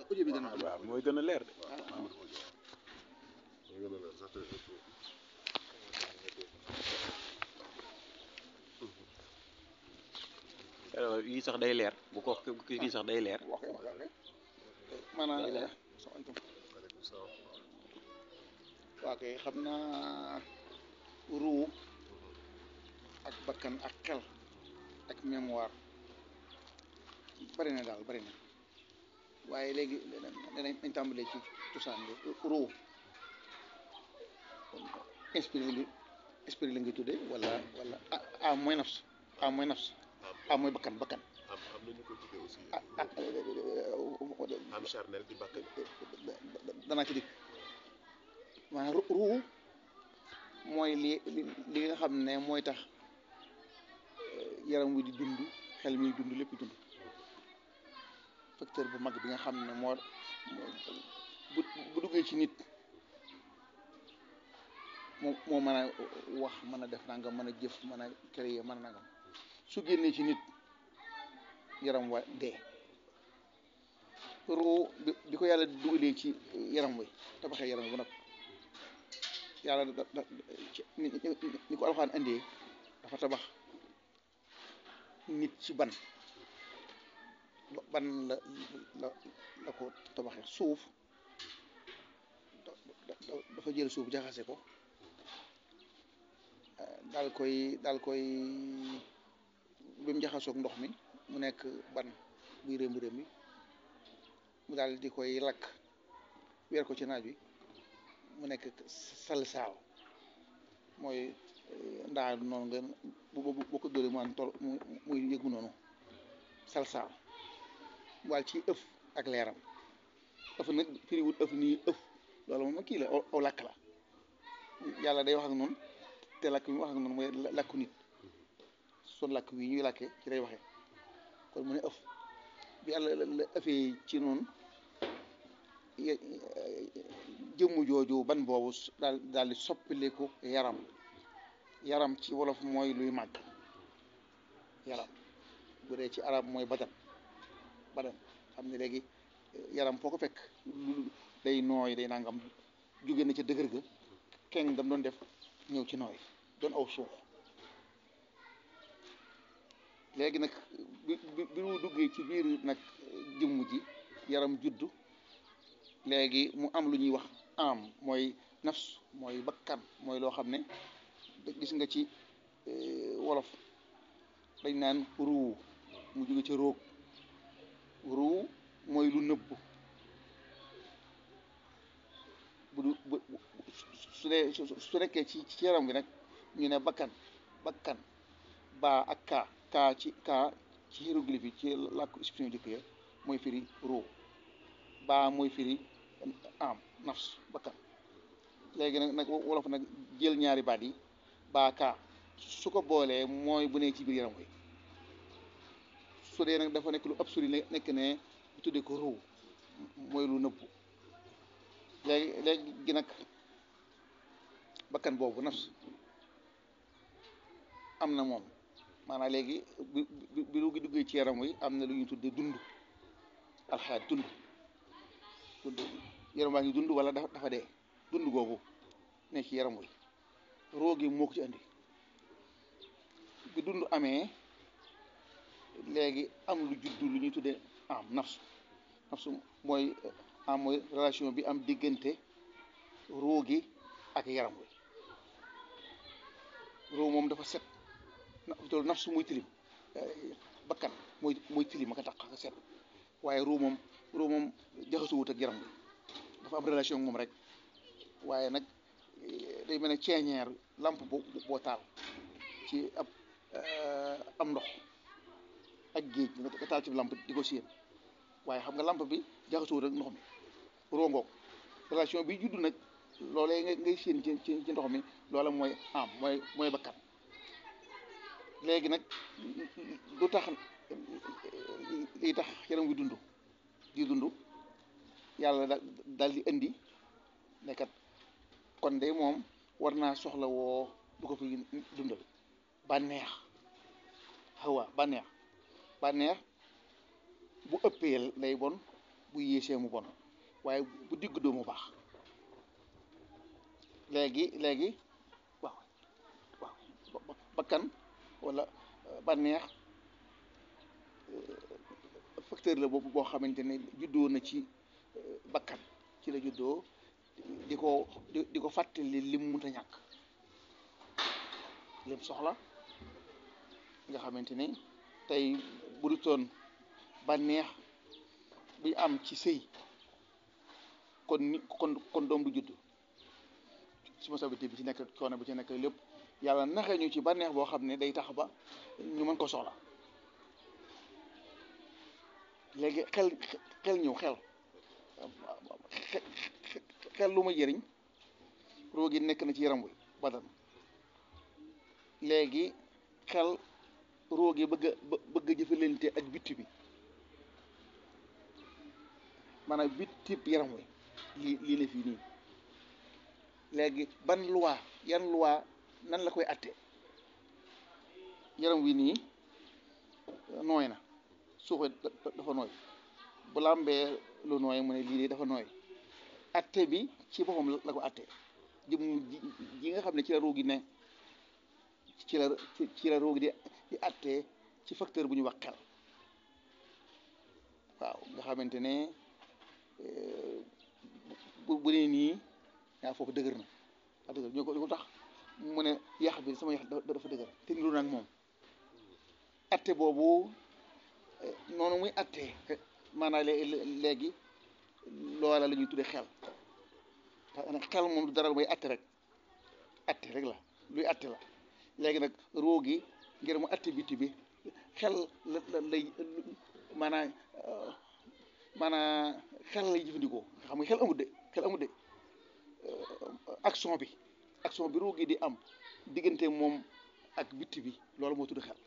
audio bi dana waaw mooy gën a leer de alors yii sax day leer bu ko kii sax day leer wax wax wax maanaam Day leer. salaamaaleykum waa kay xam naa ruu ak bakkan ak xel ak mémoire bari na daal bari na waaye léegi danañ dañ tàmbalee ci cosaan bi ruu inspiré li inspiré la ngay tuddee wala wala ah ah mooy nafs ah mooy nafs ah mooy bakkan bakkan am am nañu ko tuddee aussi ah ah am charnel di bakkan danaa ci dikk maanaam ru- ruu mooy li li li nga xam ne mooy tax eh, yaram wi di dund xel mi dund lépp dund facteur bu mag bi nga xam ne moo moo- bu bu duggee ci nit moo moo mën a wax mën a def nangam mën a jëf mën a créer mën a nangam su génnee ci nit yaram wa dee ruu bi bi ko yàlla dugalee ci yaram wi tabaxee yaram wi ba noppi yàlla da da ci ni ni- ni ko alxaan indee dafa tabax nit ci ban ba- ban la la la ko tabaxee suuf da- da- da- dafa jël suuf jaxase ko eh, daal koy daal koy bi mu jaxasoog ndox mi mu nekk ban buy rémb rémb bi mu daal di koy lakk weer ko ci naaj wi mu nekk salsaaw mooy eh, ndaa noonu nga bu bu bu ko dóoree mu am tol mu muy yëgu noonu salsaaw waal ci ëf ak leeram ëf nag firiwut ëf nii ëf loolu moom kii la aw aw làkk la yàlla day wax ak noonu te làkk bi mu wax ak noonu mooy la- làkku nit son làkk wi ñuy làkkee ci lay waxee kon mu ne ëf bi yàlla la la ëffee ci noonu ye- jëmm jooju ban boobu s- daal daal di soppiliku yaram yaram ci wolof mooy luy màgg yaram bu dee ci arab mooy badan badan xam ne léegi eh, yaram foo ko fekk lu day nooy day nangam jóge na ca dëgër ga keng dam doon def ñëw ci nooy doon aw suuf léegi nag bi bi bi mu duggee ci biir nag jëmm ji yaram juddu léegi mu am lu ñuy wax am mooy nafs mooy bakkan mooy loo xam ne gis nga ci eh, wolof dañ naan ruu mu jóge ci roog ruu mooy lu nëbbu bu du bu bu- su dee su su nekkee ci ci yaram gi nag ñu ne bakkan bakkan baa ak kaa kaa ci kaa ci hiéroglyphe yi ci làkku expression jëkk ya mooy firi ruu baa mooy firi am nafs bakkan léegi nag nag wolof nag jël ñaari baat yi baa kaa su ko boolee mooy bu ne ci biir yaram wi su dee nag dafa nekk lu absolu ne nekk ne bu tuddee ko ruu mooy lu nëbbu léegi léegi nag bakkan boobu nafs am na moom maanaam léegi bi bi bi lu gi duggee ci yaram wi am na lu ñuy tuddee dund alxayaat dund dund yaram waa ngi dund wala dafa dafa dee dund googu ne ci yaram wi roogi moo ko ci andi bi dund amee léegi am lu juddu lu ñuy tuddee am nafsu nafsu mooy am mooy relation bi am diggante roogi ak yaram wi roo moom dafa set na loolu nafsu muy tilim bakkan mooy mooy tilim ak a taq ak set waaye ruu moom ruu moom jaxasuwut ak yaram bi dafa am relation ak moom rek waaye nag eh, day mel ne ceeñeer lampe bo boo taal ci ab eh, am ndox ak géej nga taal ci lampe di ko séen waaye xam nga lampe bi jaxasuwut ak ndox mi roo ngoog relation bi judd nag loolee nga ngay séen ci ci ci ndox mi loola mooy am mooy mooy bakkan léegi nag du tax lii tax yaram wi dund di dund yàlla da dal di indi nekkat kon de moom war naa soxla woo du ko fi dundal bànneex xawa bànneex bànneex bu ëppee lay bon bu yéesee mu bon waaye bu digg doomu baax léegi léegi waaw waaw bakkan wala bànneex facteur la boobu boo xamante ne juddoo na ci bakkan ci la juddoo di ko di di ko fàttali lim mënta ñàkk lim soxla nga xamante ni tey bu du toon bànneex bi am ci sëy kon ni kon kon doom du judd responsabilité bi ci nekk coono bi ci nekk lépp yàlla naxee ñu ci bànneex boo xam ne day tax ba ñu mën ko soxla léegi xel xel ñëw xel xel lu ma jëriñ roo gi nekk na ci yaram wi badan léegi xel roo gi bëgg a bëgg a jëfalante ak bitti bi maanaam bitti yaram wi lii lii la fii nii léegi ban loi yan loi nan la koy atte yaram wi nii nooy na suufe dafa nooy bu làmbee lu nooy mu ne lii de dafa nooy atte bi ci boppam la ko atte jëm ji nga xam ne ci la ruugi ne ci la ci la ruugi di di atte ci facteur bu ñu wax xel waaw nga xamante ne bu bu nee nii yaa foofu dëgër na a dëgër ñoo ko ko tax mu ne yax bi sama yax dafa dëgër te niru nag moom atte boobu noonu muy atte maanaam léegi loola la ñuy tuddee xel xel moom du dara mooy atte rek atte rek la luy atte la léegi nag roo gi ngir mu atte biti bi xel la la lay maanaam maanaam xel lay jëfandikoo nga xam nga xel amut de xel amut de action bi action bi roo gi di am diggante moom ak bitti bi loolu moo tudd xel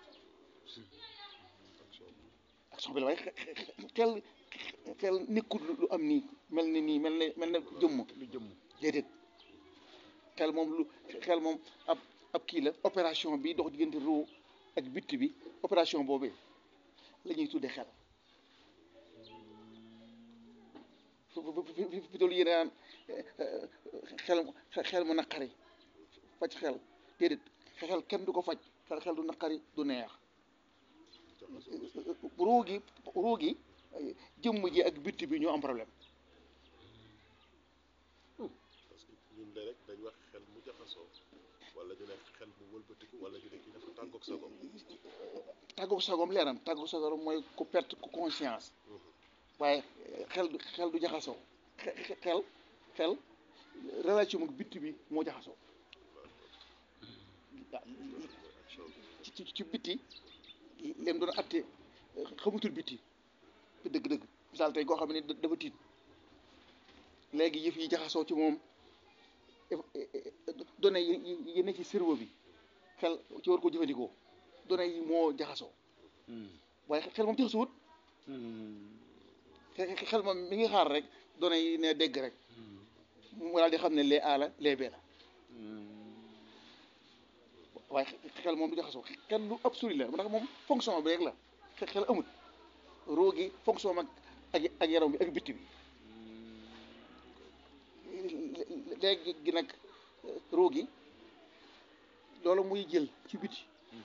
action bi la waaye xel xel nekkul lu am nii mel ni nii mel ne mel ne jëmm lu jëmm déedéet xel moom lu xel moom ab ab kii la opération bi dox diggante roo ak bitti bi opération boobee la ñuy tuddee xel fi toll yéen naan xel xel mu naqari faj xel déedéet xel kenn du ko faj xel xel du naqari du neex ruu gi ruu gi jëmm ji ak bitti bi ñoo am problème parce que ñun de rek dañ wax xel mu jaxasoo wala ñu ne xel mu wëlbatiku wala ñu ne kii dafa tàggoog sagom tàggoog sagom leeram tàggoog sagom mooy ku perte ku conscience waaye xel du xel du jaxasoo xel xel relation ak bitti bi moo jaxasoo ci ci ci bitti leen doon atte xamutul bitti dëgg-dëgg misaal tey koo xam ne dafa tiit léegi yëf yi jaxasoo ci moom données yi yi ne ci cerveau bi xel ci war ko jëfandikoo données yi moo jaxasoo waaye xel moom jaxasuwut xel moom mi ngi xaar rek données yi ne dégg rek mu daal di xam ne lee A la lee B la waaye xel moom du jaxasoo xel lu absolu la ndax moom fonction bi rek la xel amut roo gi fonction ak ak ak yaram bi ak bitti bi léegi gi nag roo gi loolu muy jël ci biti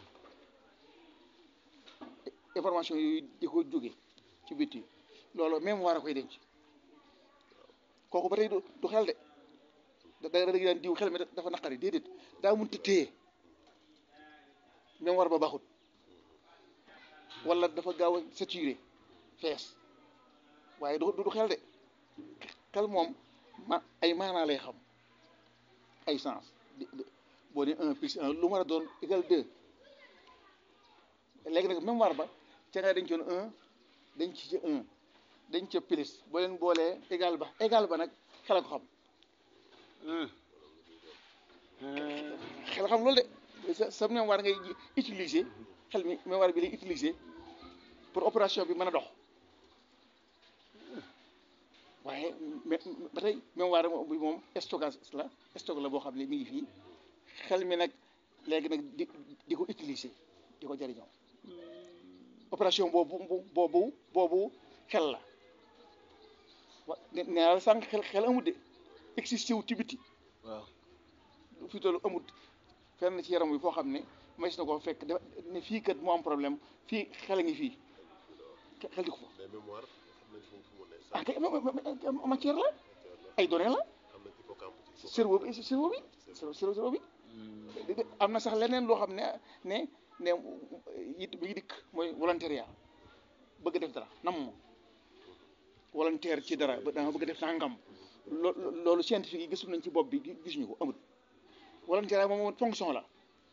information yooyu di ko jóge ci biti loolu même war a koy denc kooku ba tey du du xel de da da daan diw xel mi dafa naqari déedéet daa mënut a téye même war ba baaxut wala dafa gaaw a saturé fees waaye du du xel de xel moom ma ay maanaa lay xam ay sens boo ne un plus un lu mën a doon égal deux léegi nag même war ba ca nga dañ coon un dañ ci ca un dañ ca plus boo leen boolee égal ba égal ba nag xel a ko xam xel xam loolu de sa sa mémoire ngay utiliser xel mi mémoire bi lay utiliser pour opération bi mën a dox waaye ba tey mémoire bi moom stockage la stock la boo xam ne mi ngi fii xel mi nag léegi nag di di ko utiliser di ko jëriñoo opération boobu boobu boobu xel la wa ne nee naa la sànq xel xel amut de existé wu ci biti waaw fi tollu amut fenn ci yaram bi foo xam ne mas na ko fekk da ne fii kat mu am problème fii xel a ngi fii xel di ko fa mais mémoire xam nañ fu mu fu mu ne ah sax kay ma- ma- ma- matière la ay données la am na hippocampe ci cerveau bi cerveau bi cerveau cerveau bi di- di- am na sax leneen loo xam ne ne ne it bi ngi dikk mooy volontariat bëgg def dara nam ma volontaire ci dara ba dama bëgg def nangam loo loolu scientifique yi gisul nañ ci bopp bi gi- gisuñu ko amul volontariat moom moom fonction la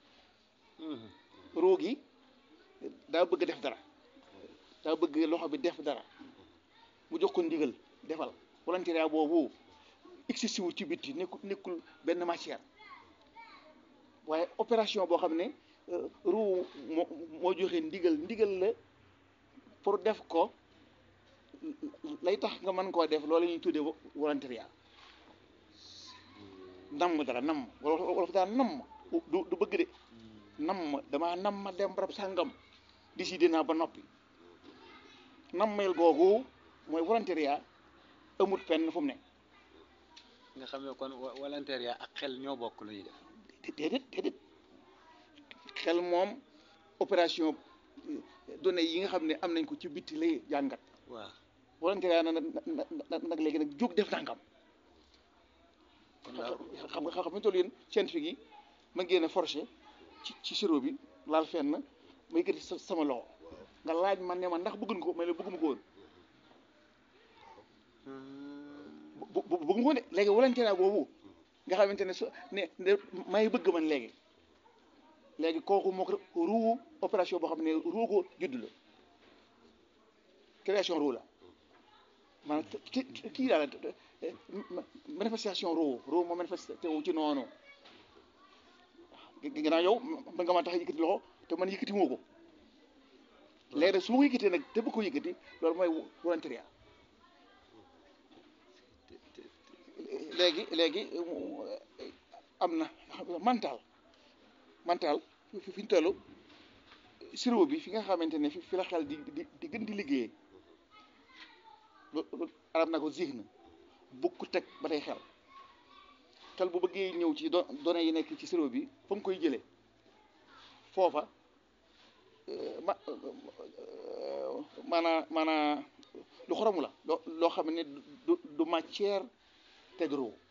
roo gi daa bëgg def dara daa bëgg loxo bi def dara mu jox ko ndigal defal volontariat boobu existé wu ci bitti nekkul nekkul benn matière waaye opération boo xam ne euh, ruu moo moo joxe ndigal ndigal la pour def ko lay tax nga mën koo def loolu la ñuy tuddee vo- volontariat namm dara namm wala wala fa daan namm du du bëgg de namm damaa namm ma dem barab sàngam décidé naa ba noppi nammeel googu mooy volontariat amut fenn fu mu ne nga xam ne kon wa- volontaire ak xel ñoo bokk lu ñuy def dé- déedéet déedéet xel moom opération euh, données yi nga xam ne am nañ ko ci bitti lay jàngat waaw volontariat na nag nag nag léegi nag jóg def nangam kon daal xam nga xam nga toll yéen scientifique yi ma génne forcé ci ci sirop bi laal fenn ma yëkkati sa sama loxo nga laaj man ne ma ndax bëgguñ ko mais la bëgguma ko woon bu bu bëgguma ko de léegi volontariat boobu nga xamante ne su ne ne may bëgg man léegi léegi kooku moo ko ruu opération boo xam ne ruu ko judd la création ruu la maanaam ki ki- kii daal manifestation ruu ruu moo manifesté wu ci noonu gi- ginnaaw yow mën nga ma tax yëkkati loxo te man yëkkati moo ko léegi nag su ma ko yëkkatee nag te bëgg ko yëkkati loolu mooy volontariat léegi léegi am na mental mental fi fi ñu toll cerveau bi fi nga xamante ne fi fi la xel di di di gën di liggéeyee lu lu arab na ko zihn bukku teg ba tey xel xel bu bëggee ñëw ci do données yi nekk ci cerveau bi fa mu koy jëlee foofa euh, ma euh, maanaa maanaa lu xoromu la loo loo xam ne du du matière te du ruu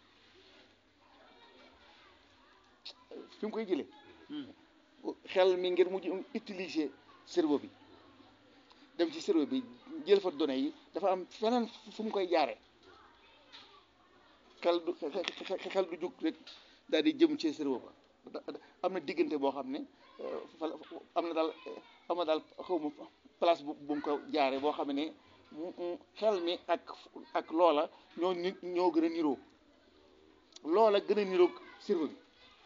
fi mu koy jëlee xel mi ngir mujj utiliser cerveau bi dem ci cerveau bi jël fa données yi dafa am feneen fu mu koy jaare xel du xel du jug rek daal di jëm ci cerveau ba da- da- am na diggante boo xam ne euh, fa la- am na daal am na daal xaw ma place bu bu mu ko jaare boo xam ne mu- mu xel mi ak ak loola ñoo ni ñoo gën a niroo loola gën a niroog cerveau bi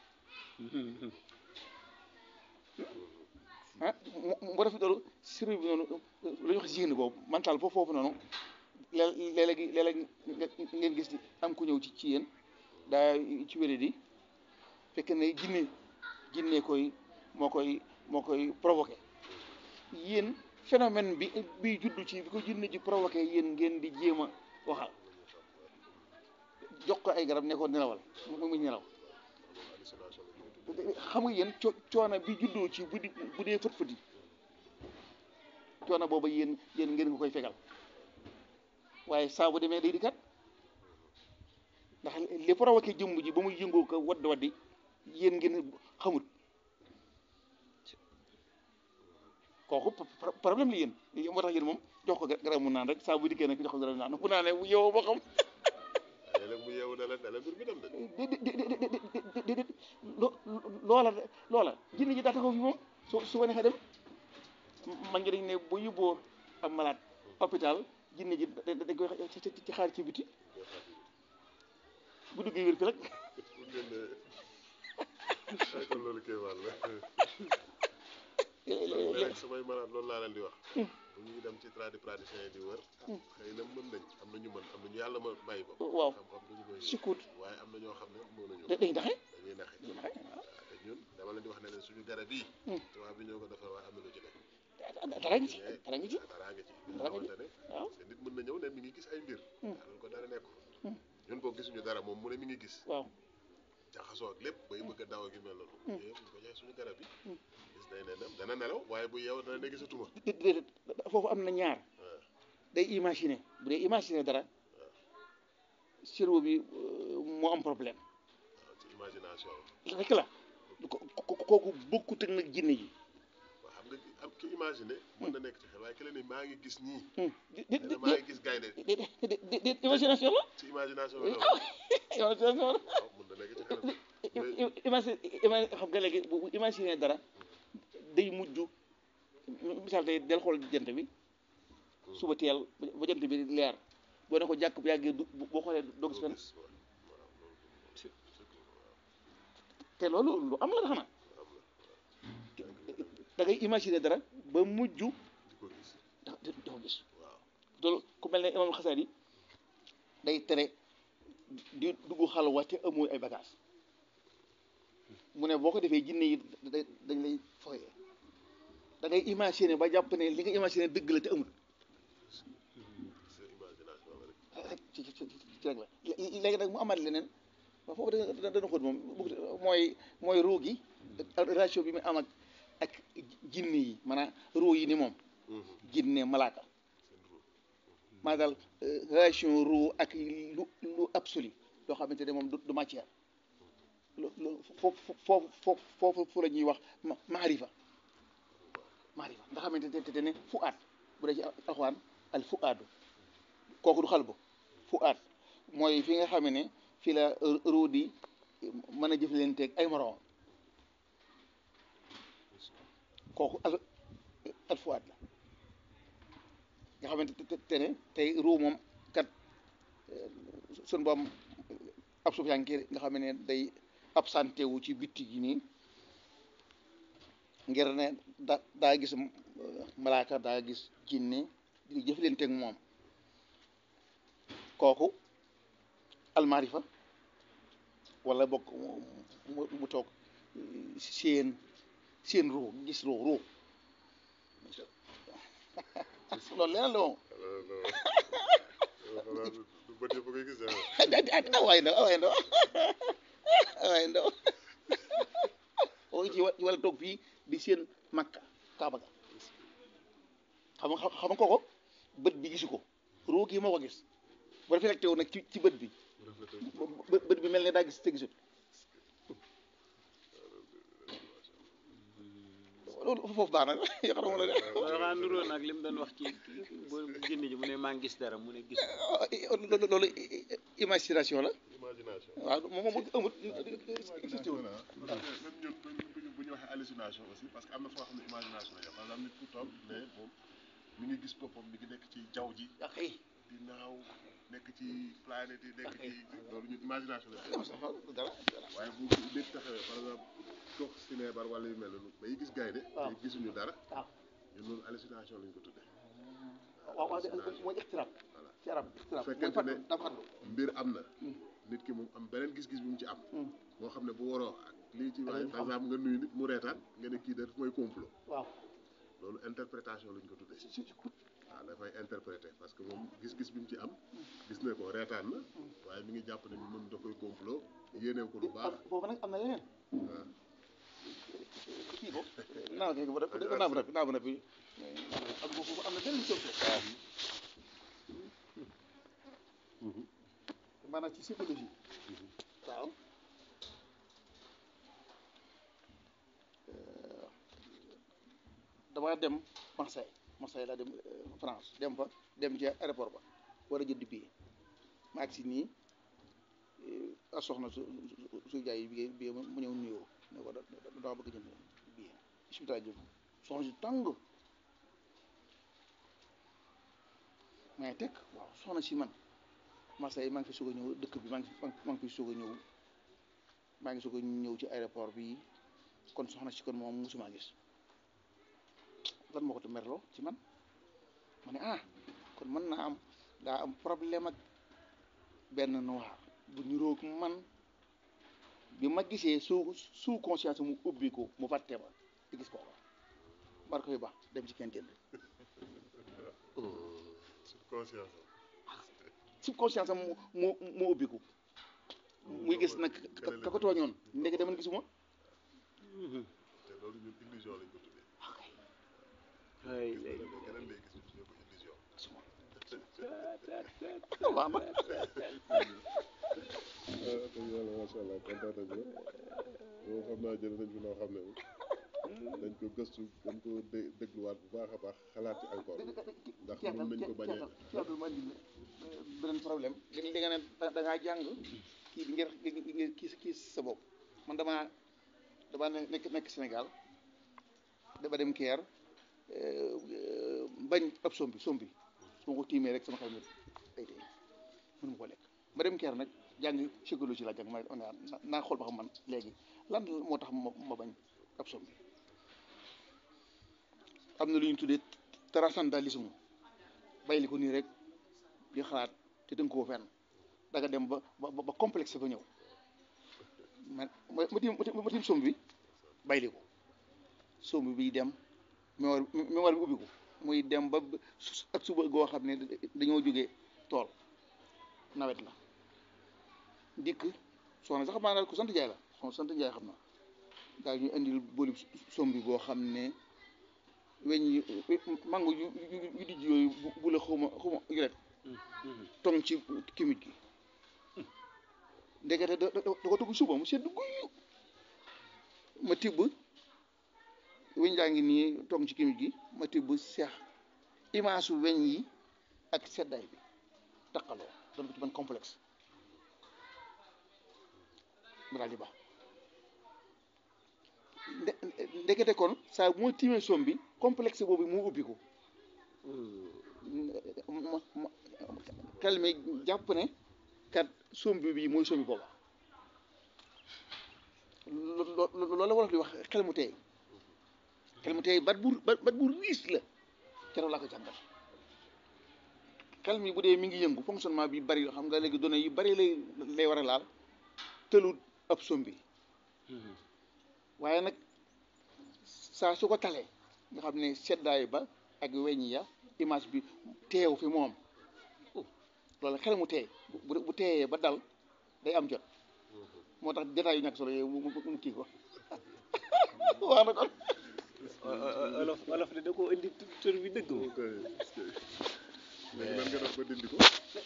ah mu mu def loolu cerveau bi noonu lu ñuy wax génn boobu mental foofu foofu noonu lée- léeg-léegi léeg-léeg nga- ngeen gis am ku ñëw ci ci yéen daa ci wéré di fekk ne jinne jinne koy moo koy moo koy provoqué yéen phénomène bi bi juddu ci bi ko jinne ji provoqué yéen ngeen di jéem a waxal jox ko ay garab ne ko nelawal mu mu nelaw hallucination la ñuy tudd. xam nga yéen co coono bi juddoo ci bu di bu dee fët fëti coono booba yéen yéen ngeen ko koy fegal waaye saa bu demee day di kat ndax li provoqué jëmm ji ba muy yëngoo ko wadd waddi yéen ngeen xamut kooku pro- problème la yéen moo tax yéen moom jox ko garab mu naan rek saa bu dikkee nag jox ko garab mu naan bu naanee bu yow boo xam léeg-léeg mu yeewu ne la ne la mbir mi dem de. dé dé dé dé dé lo loola loola jinne ji daa taxaw fi moom su su ko neexee dem man ngi dañ ne bu yóbboo am malade hôpital jinne ji da dañ koy ci ci ci xaar ci biti bu duggee wér fi rek pour génne ay kon loolu kéemaan la. léeg-léeg samay malade loolu laa leen di wax. bu ñuy dem ci tradipraticien yi di wër. xëy na mën nañ am na ñu mën am na ñu yàlla ma bàyyi ba. waaw xam-xam duñu koy sukkuut waaye am na ñoo xam ne mënuñu. da dañ taxe dañuy naxe. dañ taxe waaw te ñun dama leen di wax ne leen suñu garab yi. Hmm. tubaab bi ñoo ko defar waaye am na lu ci nekk. dara ngi ci dara ngi ci dara nga ci. Dara nga ci. xamante ne waaw parce que nit mën na ñëw ne mi ngi gis ay mbir. Hmm. dañ ko dara moom mu ne mi ngi gis waaw jaxasoo ak lépp bay bëgg a daw ak yu mel noonu Mm. yëpp ñu ko joxe suñu garab yi Mm. gis day ne dem dana nelaw waaye bu yeew dana ne gisatuma dé- déedéet foofu am na ñaar waaw day imaginer bu dee imaginer dara cerveau bi euh, moo am problème waaw ci imagination rek la ko ko- kooku bokkut ak nag jinne ji waaw xam nga am ki imaginer mën na nekk ci xel waaye ki la ne maa ngi gis ñii Hmm. di di nee di na maa ngi gis gaynde di di di di imagination la ci imagination bi la imagination la waaw mën na nekk ci xel mais imagine imagine xam nga léegi bu bu imaginer dara day mujj misaal tey del xool jant bi suba teel ba jant bi leer boo ne ko jàkk bu yàggee du boo xoolee doo gis fenn gis waaw waaw loolu te loolu lu am la xanaa am na da ngay imaginer dara ba mujj di ko gis da da ko gis waaw loolu ku mel ne imam xasaar yi day tere di dugg xalwa te amoo ay bagage mu ne boo ko defee jinne yi da- dañ lay foyee da ngay imaginer ba jàpp ne li nga imaginer dëgg la te amul sa imagination la rek rek ci ci ci ci rek la lé- léegi nag mu amaat leneen waaw foofu da da dana xóot moom bëgg mooy mooy ruu gi ak relation bi mu am ak ak jinne yi maanaam ruu yi ni moom jinne malaaka seen rôle maa daal relation ruu ak lu lu absolu loo xamante ne moom du du matière lu lu foofu foofu foofu foofu fu la ñuy wax ma maarifa maarifa nga xamante ne te ne fu aat bu dee ci alxuraan al fu aadu kooku du xal bu fu aat mooy fi nga xam ne fi la ruu di mën a jëflanteeg ay moroom kooku al al fu aat la nga xamante te te ne tey ruu moom kat sun boom ab suuf yanki nga xam ne day absenté wu ci bitti gi nii ngir ne da daa gis euh, malaaka daa gis jinne di jëflanteeg moom kooku almaarifa wala bokk mu mu- mu toog euh, seen seen ruu gis ruu ruu loolu leneen la moom alors xanaa du du bët yëpp a koy gis ah ah waay ndaw ah waay ndaw ah waay ndaw oo ci wa- ci wala toog fii di seen makka kaaba ga xam nga xam nga kooko bët bi gisu ko ruu gi moo ko gis bu reflecté wu nag ci ci bët bi rafet bë- bët bi mel ne daa gis te gisut loolu foofu baax na yoo xam ne waaw xanaa nuroo nag li mu doon wax ci bu jinne ji mu ne maa ngi gis dara mu ne gis loolu loolu imagination la imagination waaw moom moom amut existé wul même ñun bu ñu bu ñu waxee hallucination aussi parce que am na foo xam ne imagination la par exemple nit ku toog ne moom mi ngi gis boppam mi ngi nekk ci jaww ji ak ay di naaw nekk ci planète yi nekk ci loolu ñun imagination la dara waaye bu nit taxawee par exemple toog si neebar wala yu mel noonu bay gis gaynde waaw. te gisuñu dara waaw ñun loolu hallucination lañ ko tuddee waaw waaw mooy ixtiraab voilà ci arab ixtiraab Bu mooy fekkente fàttu ne- dafa fàttu mbir am na Hmm. nit ki moom am beneen gis-gis bu mu ci am Hmm. moo xam ne bu waroo ak lii ci Ak waaye li ñu par xam. exemple nga nuyu nit mu reetaan nga ne kii de daf mooy complot waaw loolu interprétation lañ ko tuddee si si waaw dafay interpréter parce que moom gis-gis bi mu ci am gis ne ko reetaan na waaye mi ngi jàpp ne moom da koy complot yéenew ko lu baax foofu nag am na leneen waaw kii ko naaw kii ko ba def naaw ba noppi naaw ba noppi am ko foofu am na beneen solution maanaam ci psychologie waaw damaa dem Marseille Marseille laa dem euh, France dem fa dem ci aéroport ba war a jënd billet ma agsi nii a soxna su su su jaay bi bi mu ñëw nuyoo ne ko da da- dama bëgg jënd billet bisimilah jëm soxna si tàng mais teg waaw soxna si man Marseille maa ngi fi soog a ñëw dëkk bi maa ngi fi maa ngi fi soog a ñëw maa ngi soog a ñëw ci aéroport bi kon soxna si kon moom musuma gis lan moo ko merloo ci man ma ne ah kon mën naa am daa am problème ak benn noir bu niroog man bi ma gisee sous sous conscience mu ubbi ko mu fàtte ma di gis ko mar koy baax dem ci kenn jënd sur conscience sous conscience mu mu mu ubbi ko muy gis nag ka ka ko tooñoon ndeke dama gisuma te loolu ñun illusion lañ ko tuddee ay gis lay nga mais keneen lay gis ñu tuddee ko illusion waaw ma dëgg yàlla macha allah kontaan nañ la boo xam naa jël nañ fi loo xam ne dañ ko gëstu dañ ko dé- dégluwaat bu baax a baax xalaat ci encore ndax mën nañ ko bañ a ceebal ma indi beneen problème li li nga ne da da ngaa jàng kii bi ngir ngir kii kii sa bopp man damaa damaa ne- nekk nekk Sénégal dama dem Keer bañ ab sombi sombi su ma ko tiimee rek sama xel mi day day mënu ma ko lekk ma dem Keer nag jàng psychologie la jàng ma ne naa xool ba xam man léegi lan moo tax ma ma bañ ab sombi am na lu ñu tuddee transcendentalisme bàyyi ko nii rek di xalaat te dënk koo fenn da nga dem ba ba ba complexe ba ñëw man ma ma tiim ma tiim somb bi bàyyi ko somb bi dem mémoire mémoire bi ubbi ko muy dem ba su- ak suba goo xam ne dañoo jógee tool nawet la dikk soxna sax maanaam ku sant Njaay la soxna sant Njaay xam na daal ñu indil booli somb bi boo xam ne weñ yi mango yu yu yu dijj yooyu bu bu la xawma xawma yulet tong ci kimit gi ndekete da da da ko tugg suba mu sedd guyu ma tibb weñ daa ngi nii tong ci kimit gi ma tibb seex image su weñ yi ak seddaay bi taqaloo doon ko ci ban complexe mu daal di baax nde ndekete kon saa bu ma tiimee som bi complexe boobu mu ubbi ko ma ma xel mi jàpp ne kat sombi bi mooy sombi booba lo- lo- loolu la wolof di wax xel mu teey xel mu teey bat bu bat bat bu riis la keroog laa ko jàngal xel mi bu dee mi ngi yëngu fonctionnement bi bari xam nga léegi données yu bari lay lay war a laal tëlut ab sombi waaye nag saa su ko talee nga xam ne seddaay ba ak weñ ya image bi teew fi moom loolu xel mu teey bu bu teeyee ba dal day am jot moo tax détails yu ñàkk solo yooyu mu mu mu kii ko wax na kon olof olof de da koo indi tur bi dëgg moom ok léegi nan nga def ba dindi ko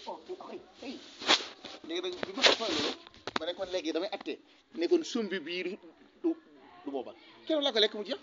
léegi nag bi ma ko faa loolu ma ne kon léegi damay atte ne kon sumbi bii du du du booba keroog laa ko lekk mu jeex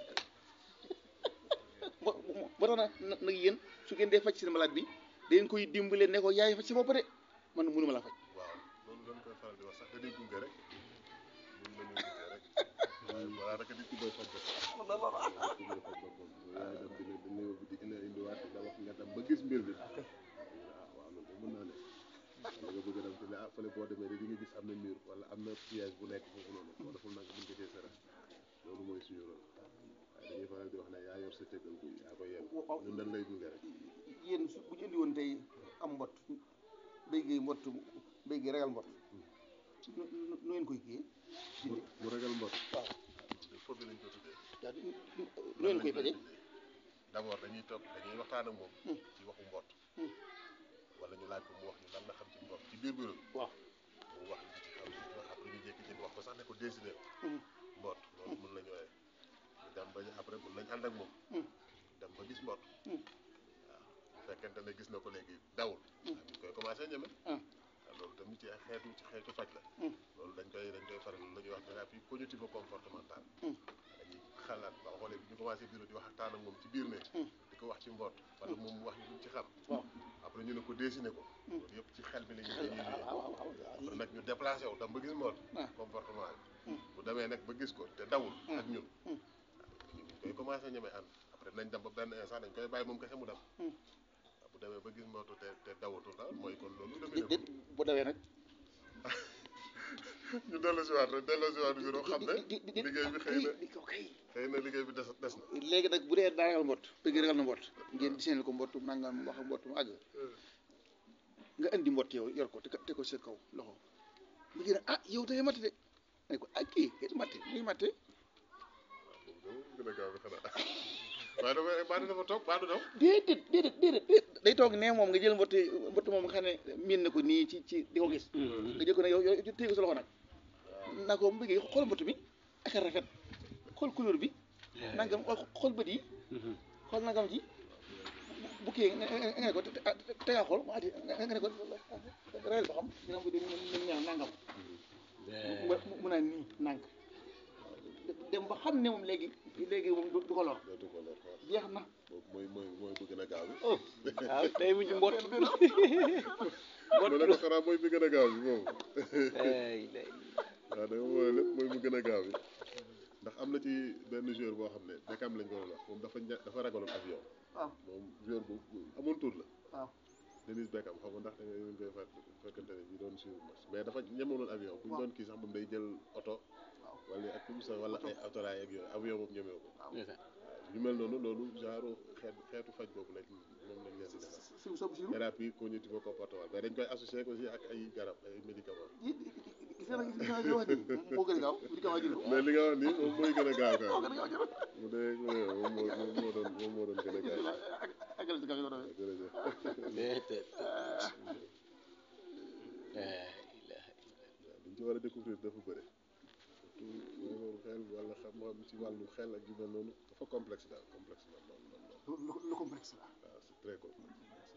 ba ba tax na na nag yéen su ngeen dee faj seen malade bi dangeen koy dimbale ne ko yaay faj sa bopp de man mënuma laa faj waaw loolu dañ koy faral di wax sax dañuy gunge rek ñun dañuy gunge rek waaye balaa rek nit ki mooy faj boppam nit ki mooy faj boppam yaay dem dina dina yóbbu di ina indiwaat da wax nga dem ba gis mbir bi waaw waaw loolu mën naa ne wala nga bëgg a dem ci ne ah fële boo demee di nga gis am na mur wala am na piège bu nekk foofu noonu boo deful nag mën nga cee sara loolu mooy suñu rôle waaye dañuy faral di wax ne yaa yor sa cëggal guy yaa ko yem ñun dañ lay gunge rek yéen su bu ñu indi woon tey am mbott béy gi mbott béy gi ragal mbott nu nu nu ngeen koy kii mu mu ragal mbot waaw foofu lañ ko tuddee yaa nu nu ngeen koy faje d'abord dañuy toog dañuy waxtaan ak moom Hmm. ci waxu mbott Hmm. wala ñu laaj ko mu wax ñu lan la xam ci mbott ci biir bureau bi waaw mu wax ñu ci xam li ci wax après ñu jékki-jékki wax ko sax ne ko décider Hmm. mbott loolu mën nañu waaye ñu dem ba ñu après mën nañ ànd ak moom Hmm. dem ba gis mbott Hmm. waaw bu fekkente ne gis na ko léegi dawul Hmm. ñu koy commencé ñeme Hmm. waaw loolu tamit ci ay xeetu ci xeetu faj la Hmm. loolu dañ koy dañ koy faral la ñuy wax thérapie cognitive comportementale Hmm. dañuy xalaat ba xoolee bi ñu commencé bureau di waxtaan ak moom ci biir ne Hmm. di ko wax ci mbott wala moom mu wax ñu luñ ci xam waaw après ñu ne ko dessiné ko Hmm. loolu yëpp ci xel bi la ñuy xel dañuy liggéey waaw waaw waaw après nag ñu déplacé wu dem ba gis mbott Ah. comportement bi Hmm. bu demee nag ba gis ko te dawul Hmm. ak ñun Hmm. ñu koy commencé ñemee ànd après nañ dem ba benn instant dañ koy bàyyi moom kese mu dem Hmm. waaw bu demee ba gis mbottu te te dawatul daal mooy kon loolu déet demee déet bu dawee nag ñu dellu si waat rek dellu si waat bureau xam ne di di di liggéey bi xëy na di ko kay xëy na liggéey bi des des na léegi nag bu dee daa ragal mbott bëgg ragal na mbott ngeen diseenal ko mbott nangam wax mbott mu àgg nga indi mbott yow yor ko te te ko sa kaw loxo mu gën a ah yow tey matt de ma ne ko ah kii kay matte muy matte waaw boobu de moom gën a gaaw bi xanaa waaye dafa baadu dafa toog baadu daw déedéet déedéet déedéet day toog ne moom nga jël mbott mbott moom nga xam ne miin na ko nii ci ci di ko gis nga jël ko ne yow yow téye ko sa loxo nag naa ko mu bëggee xool mbott mi ak a rafet xool couleur bi nangam xool bët yi xool nangam ji bu kii nga nga ne ko te te nga xool nga ne ko reyal ba xam dina ko dina ñaan nangam mu mu naan nii nànk dem ba xam ne moom léegi léegi moom du ko lor dootu ko lor waaw jeex na boobu mooy mooy mooy bu gën a gaaw bi waaw tey mu ci mbott mu ne ko xanaa mooy bi gën a gaaw bi moom ay lay waaw da nga mooy lépp mooy bu gën a gaaw bi ndax am na ci benn joueur boo xam ne Beckham lañ ko doon wax moom dafa ña- dafa ragaloon avion waaw moom joueur bu bu amoon tur la waaw Dennis Beckham xam nga ndax da ngeen koy fàtt fekkante ne ñu doon suivre match mais dafa ñemewoon avion bu ñu doon kii sax moom day jël oto wala ak comme ça wala ay autorail ak yooyu avion boobu ñemewu ko ñu mel noonu loolu genre xeet xeetu faj boobu lañ moom lañ leen di defal si sob si thérapie cognitive comportementale mais dañ koy associé aussi ak ay garab ay médicaments yi gis nga nag gis nga li wax nii moo gën a gaaw li ko wax jël ko mais li nga wax nii moom mooy gën a gaaw moo kay gën a gaaw jël mu dee moom moo moom moo doon moom moo doon gën a gaaw ak agal si kaw yi jërëjëf déedéet liñ ci war a découvrir dafa bëri surtout mooy loolu xel wala xam-xam ci wàllu xel ak yu mel noonu dafa complexe daal complexe na lool lool lool lu lu complexe la waaw c'est très complexe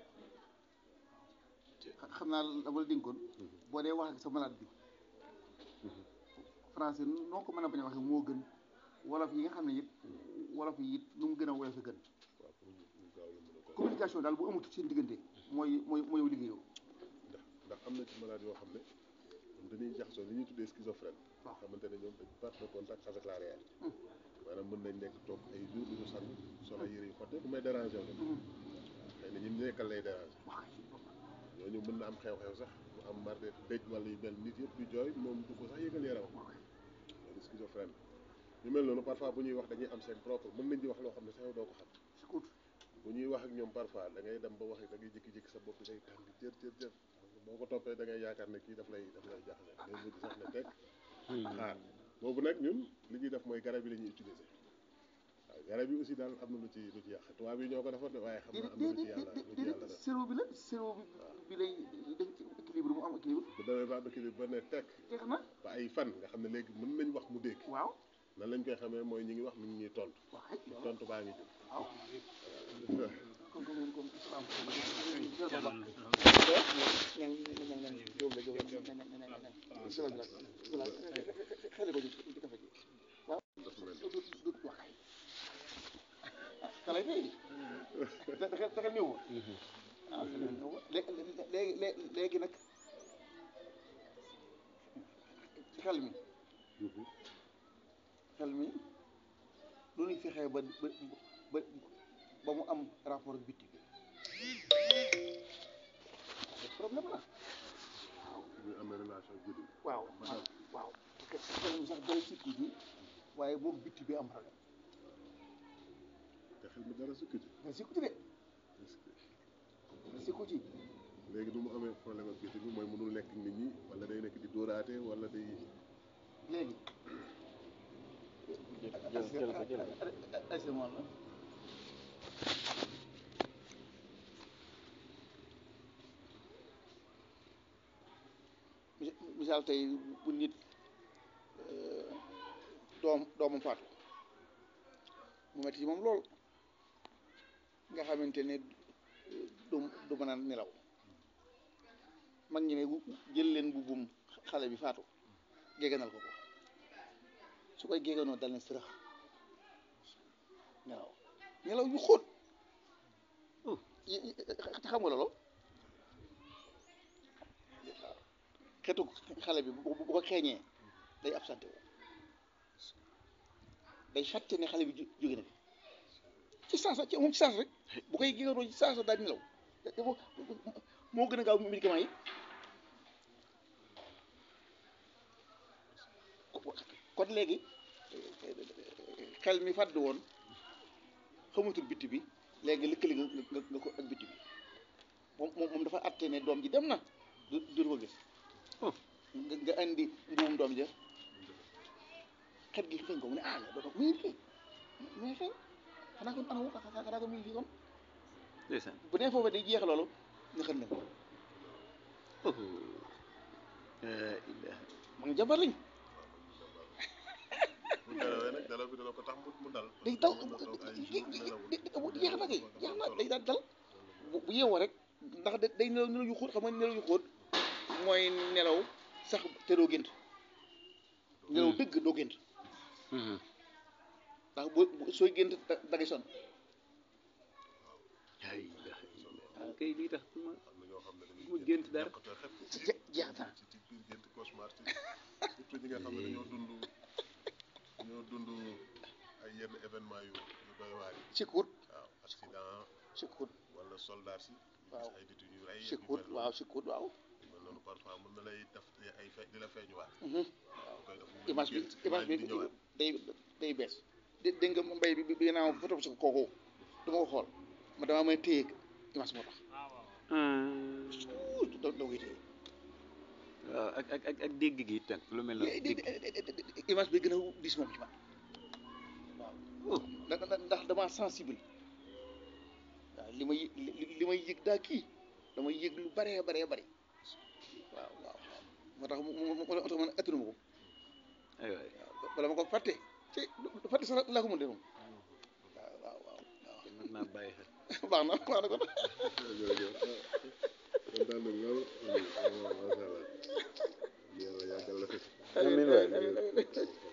xam naa dama la dénkoon boo dee wax ak sa malade bi français noo ko mën a bañ a waxee moo gën wolof yi nga xam ne it wolof yi it nu mu gën a woyof a gën waaw pour ñu ñu gaaw la mën a ko communication daal bu amut seen diggante mooy mooy mooy liggéeyoo ndax ndax am na ci malade yoo xam ne ñoom dañuy jaxasoo li ñuy tuddee schizophrène waaw. xamante ne ñoom dañ perte de contact avec la réalité maanaam mën nañ nekk toog ay jours du ñu sang solo yëre yu xotte bu may déranger wu xëy na ñi nekkal lay déranger wax ñooñu mën na am xew-xew sax mu am marde dëj wala yu mel nit yëpp di jooy moom du ko sax yëgal yaram loolu schizophrène ñu mel noonu parfois bu ñuy wax dañuy am seen propre mën nañ di wax loo xam ne sax yow doo ko xam écoute bu ñuy wax ak ñoom parfois da ngay dem ba wax da ngay jékki-jékki sa bopp day tàng jër jër jër boo ko toppee da ngay yaakaar ne kii daf lay daf lay jaxase day mujj sax ne teg xaar boobu nag ñun li ñuy def mooy garab yi la ñuy utiliser waaw garab yi aussi daal am na lu ci lu ci yàq tubaab yi ñoo ko defoon de waaye xam naa am na lu ci yàlla lu ci yàlla def cerveau bi la cerveau bi bi lay def ci équilibre mu am équilibre bu demee ba am équilibre ba ne teg jeex na ba ay fan nga xam ne léegi mën nañ wax mu dégg waaw nan lañ koy xamee mooy ñi ngi wax mi ngi ñuy tontu waaw xëy na tontu baa ngi jóg waaw comme comme comme islam xale ko ci ci kafe gi waaw dafa mel du du du wax xale tey da da da néew ah léegi léegi léegi nag ci xel mi xel mi lu ñuy fexee ba ba ba ba mu am rapport ak bitti bi problème la ñu amee relation guddi waaw waaw waaw parce que xel mi sax dara sikku ji waaye moom bitti bi am problème te xel mi dara sukk ci dara sikku ci de dara sikku ci léegi nu mu amee problème ak bitti bi mooy mënul nekk nit ñi wala day nekk di dóoraate wala day léegi jël jël ko jël ko asemoon la mis- misaal tey bu nit euh, doom doomam faatu mu metti ci moom lool nga xamante ne du du mën a nelaw mag ñi ne bu- jël leen bu bum xale bi faatu géganal ko ko su koy géganoo dal ne sërëx nelaw nelaw yu xóot yi- yi- xam nga loolu waaw xetu xale bi bu bu ko xeeñee day absenté wu day fàtte ne xale bi ju- jóge na fi ci sens ci moom ci sens rek bu koy géganoo ci sens daal nelaw te moo moo gën a gaaw médicament yi kon léegi xel mi fàdd woon xamatul bitti bi léegi lëkkali nga nga nga ko ak bitti bi moom moom moom dafa àtte ne doom ji dem na du du ko gis nga nga andi mbuum doom ja xet gi xeeñ ko mu ne ah mais doom muy kii mais xeeñ xanaa kon anamu xanaa kon mi ngi fii kon ndeysaan bu nee foofu day jeex loolu nga xam ne oh la ilaha ma ngi jabar lañ bu nelawee nag nelaw bi dana ko tax mu mu dal day daw mën na toog ay jeex jours nelawul. na kay jeex na day daal dal bu bu yeewoo rek ndax da- day nelaw nelaw yu xóot xam nga nelaw yu xóot mooy nelaw sax te doo gént nelaw Hmm. dëgg doo gént Mhm. ndax boo boo- sooy gént da da ngay sonn la ilaha illallah kay lii tax ma am na ñoo xam ne dañuy mu gént dara. ñàkkatoo xepp je jeex na ci ci biir gént cauchemar ci surtout ñi nga xam ne dañoo dund dañoo dund ay yenn événement yu yu doy waar yi sikkuut waaw accident sikkuut wala soldat si ñu Waaw. gis ay nit yu ñu rey yu sikkuut mel noonu. waaw sikkuut waaw yu mel noonu parfois mën na lay def ay fe di la feeñuwaat Mhm. waaw koy def mu image bi gént image bi di ñëwaat day day bees dé- dégg nga mbay bi bi naa photo si kooku du ma ko xool ma damaa may téye image moo tax Ouh, da da koy téye waaw ak ak ak ak dégg gi itam lu mel noonu dégg image bi gën a dis moom ci man waaw ndax ndax ndax damaa sensible waaw li may li li may yëg daa kii damay yëg lu baree baree bari waaw waaw moo tax mu mu mu moo tax man attanu ma ko ay waay waaw bala ma ko fàtte ci du fàtte sax laa ko mën de moom waaw waaw waaw kon mën naa bàyyi xel waaw baax na baax na kon jërëjëf kontaan nañ lool vraiment macha allah yàlla yàggal la fi amiin waay